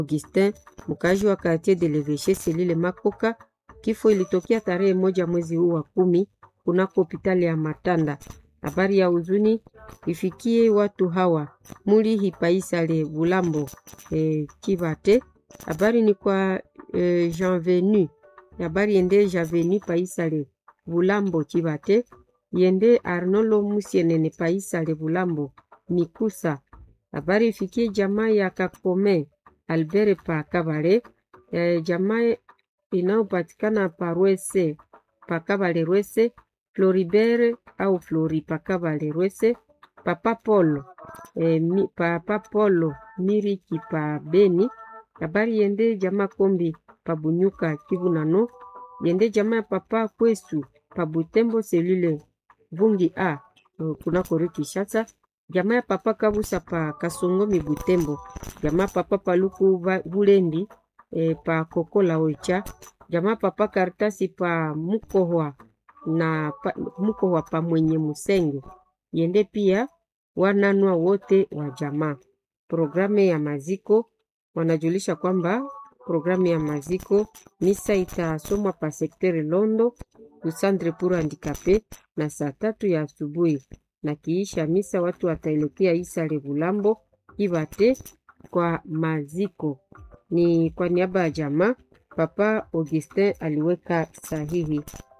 Augustin, mkazi wa quartier de l'Evêché Selile Makoka. Kifo ilitokea tarehe moja mwezi huu wa kumi kunako hospitali ya Matanda. Habari ya huzuni ifikie watu hawa muli hipaisale Bulambo e, Kibate. Habari ni kwa e, Jean Venu. Habari yende Jean Venu paisale Bulambo Kibate yende Arnolo Musienene paisale Bulambo Mikusa. Habari ifikie jamaa ya Kakome Albert pa Kabale e, jamaa inayopatikana pa Rwese pa Kabale Rwese Floribert au Flori pa Kabale Rwese Papa Polo e, mi, Papa Polo Miriki pa Beni. Habari yende jamaa Kombi pa Bunyuka Kivu nano yende jamaa ya Papa Kwesu pa Butembo selule Vungi a kunako rue Kinshasa jamaa ya Papa Kabusa pa Kasongomi Butembo jamaa Papa Paluku Bulendi e, pa Kokola Oicha jamaa Papa Karitasi pa Mukohwa na pa, Mukohwa pa Mwenye Musenge yende pia wananwa wote wa jamaa. Programu ya maziko wanajulisha kwamba programu ya maziko misa itasomwa pa sekteri Londo kusandre pour handikape na saa tatu ya asubuhi, na kiisha misa watu wataelekea Isale Bulambo Ibate kwa maziko. Ni kwa niaba ya jamaa Papa Augustin aliweka sahihi.